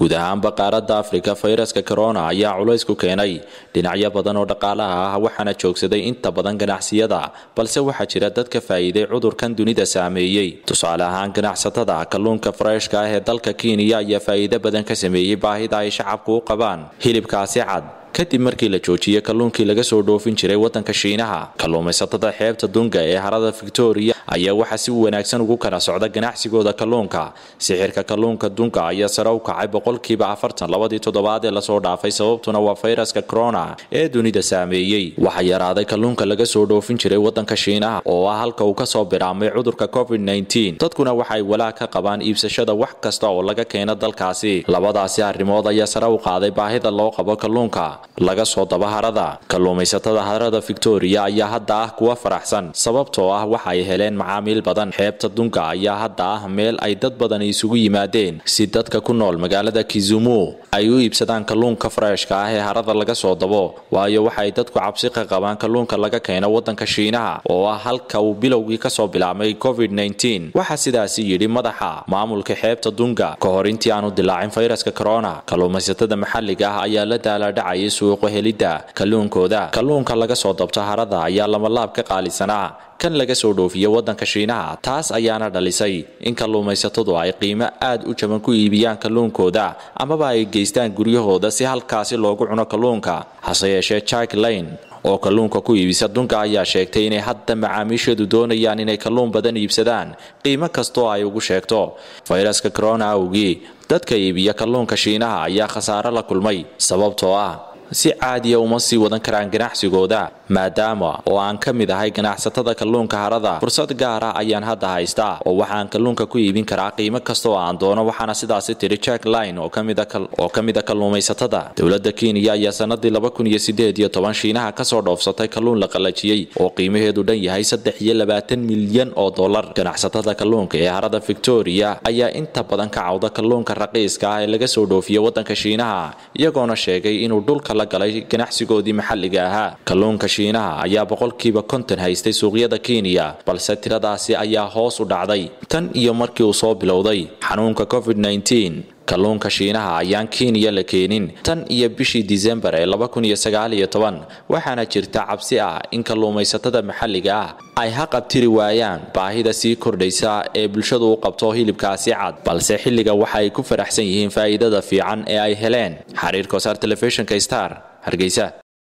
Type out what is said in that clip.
guud ahaanba qaaradda afrika fayraska corona ayaa culays ku keenay dhinacyo badan oo dhaqaalaha ah waxaana joogsaday inta badan ganacsiyada balse waxaa jira dad ka faa'iiday cudurkan dunida saameeyey tusaale ahaan ganacsatada kalluunka fareshka ah ee dalka kenya ayaa faa'iido badan ka sameeyey baahida ay shacabku u qabaan hilibkaasi cad kadib markii la joojiyey kalluunkii laga soo dhoofin jiray waddanka shiinaha kalluumaysatada xeebta dunga ee harada victoria ayaa waxaa si wanaagsan ugu kala socda ganacsigooda kalluunka sixirka kalluunka dunga ayaa sare u kacay boqolkiiba afartan labadii toddobaad ee lasoo dhaafay sababtuna waa fayraska corona ee dunida saameeyey waxaa yaraaday kalluunka laga soo dhoofin jiray waddanka shiinaha oo ah halka uu kasoo bilaabmay cudurka covid dadkuna waxaay walaag ka qabaan iibsashada wax kasta oo laga keeno dalkaasi labadaasi arrimood ayaa sare u qaaday baahida loo qabo kalluunka laga soo daba harada kalluumaysatada harada victoria ayaa hadda ah kuwa faraxsan sababtoo ah waxa ay heleen macaamiil badan xeebta dunga ayaa hadda ah meel ay dad badan isugu yimaadeen si dadka ku nool magaalada kizumu ay u iibsadaan kalluunka fareshka ah ee harada laga soo dabo waayo waxaay dadku cabsi ka qabaan kalluunka laga keeno waddanka shiinaha oo ah halka uu bilowgii kasoo bilaabmay covid waxaa sidaasi yidhi madaxa maamulka xeebta dunga ka hor intii aanu dilaacin fayraska corona kalluumaysatada maxalliga ah ayaa la daalaadhacayay suuqa helidda kalluunkooda kalluunka laga soo dabto harada ayaa lamalaab ka qaalisanaa kan laga soo dhoofiya waddanka shiinaha taas ayaana dhalisay in kalluumaysatadu ay qiimo aad u jaban ku iibiyaan kalluunkooda amaba ay geystaan guryahooda si halkaasi loogu cuno kalluunka hase yeeshee jack lane oo kalluunka ku iibisa dunka ayaa sheegtay inay hadda macaamiisheedu doonayaan inay kalluun badan iibsadaan qiimo kastoo ay ugu sheegto fayraska corona awgii dadka iibiya kalluunka shiinaha ayaa khasaare la kulmay sababtoo ah si caadiya uma sii wadan karaan ganacsigooda maadaama oo aan ka mid ahay ganacsatada kalluunka harada fursad gaara ayaan hadda haystaa oo waxaan kalluunka ku iibin karaa qiimo kasta oo aan doono waxaana sidaasi tiri jack line oo ka mid a kalluumaysatada dowladda kenya ayaa sanadii shiinaha kasoo dhoofsatay kalluun la qalajiyey oo qiimaheedu dhan yahay saddex iyo labaatan milyan oo dollar ganacsatada kalluunka ee harada victoria ayaa inta badan ka cawda kalluunka raqiiska ah ee laga soo dhoofiya waddanka shiinaha iyagoona sheegay inuu dhulka la galay ganacsigoodii maxalliga ahaa kalluunka shiinaha ayaa boqolkiiba konton haystay suuqyada kenya balse tiradaasi ayaa hoos u dhacday tan iyo markii uu soo bilowday xanuunka covid kalluunka shiinaha ayaan kenya la keenin tan iyo bishii disembar ee waxaana jirta cabsi ah in kalluumaysatada maxalliga ah ay haqabtiri waayaan baahida sii kordhaysa ee bulshadu u qabto hilibkaasi cad balse xilliga waxa ay ku faraxsan yihiin faa'iidada fiican ee ay heleen xariir kosaar telefishinka star hargeysa